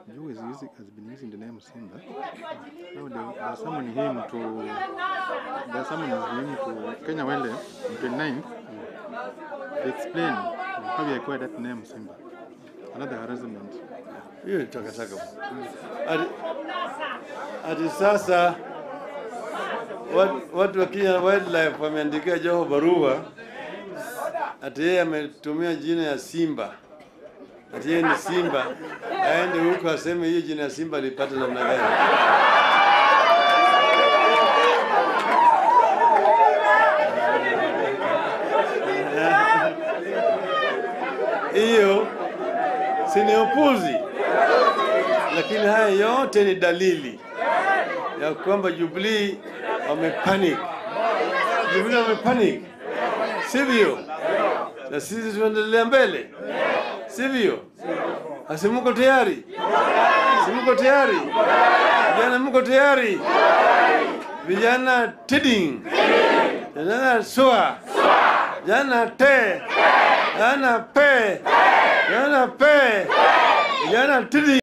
Joe is using, has been using the name Simba. Now they, they are summoning him to, they are summoning him to Kenya Wende on 29th to explain how he acquired that name Simba. Another harassment. hiyo ni takataka. Ati, ati sasa wat- watu wa Kenya Wildlife wameandikia Joho barua ati yeye ametumia jina ya Simba, ati yeye ni Simba, aende huko aseme hiyo jina ya Simba alipata namna gani? Hiyo si ni upuzi, lakini haya yote ni dalili ya kwamba Jubilee wamepanic. Jubilee wamepanic, sivyo? Na sisi tunaendelea mbele, sivyo? Asi mko tayari? Si mko tayari? Vijana mko tayari? Vijana tiding, vijana swa, vijana te, vijana pe, vijana pe, vijana tiding.